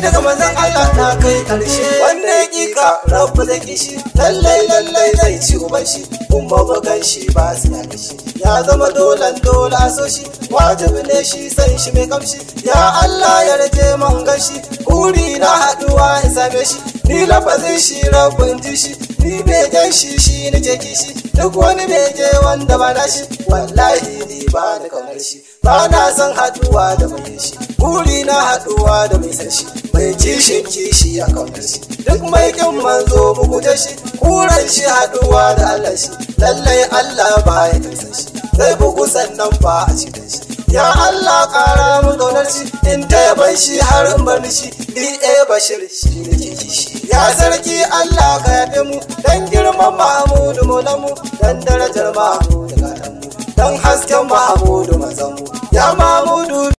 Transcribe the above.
daga manzon Allah na kai karshe wanda ya kika rabu da kishi lallai lallai zai ci uban shi kuma bugan shi ba su ya shi ya zama dolan dole a so shi wajibi ne shi san shi mai kamshi ya Allah ya rage man gashi kuri na haduwa in same shi ni lafazin shi rabin ji shi ni begen shi shi nake kishi duk wani bege wanda ba na shi wallahi ni ba da kaunar shi ba na san haduwa da mai shi buri na haduwa da mai san shi mai kishin kishi a kaunar shi duk mai kin manzo mu guje shi kuran shi haduwa da Allah shi lallai Allah ba ya san shi zai bugu sannan ba a cikin shi ya Allah kara mu kaunar shi in ta yaban shi har in bar shi DA Bashir shi nake kishi ya sarki Allah ka yabe mu dan girman Mahmudu mu dan darajar Mahmudu gatan mu dan hasken Mahmudu mazan mu ya Mahmudu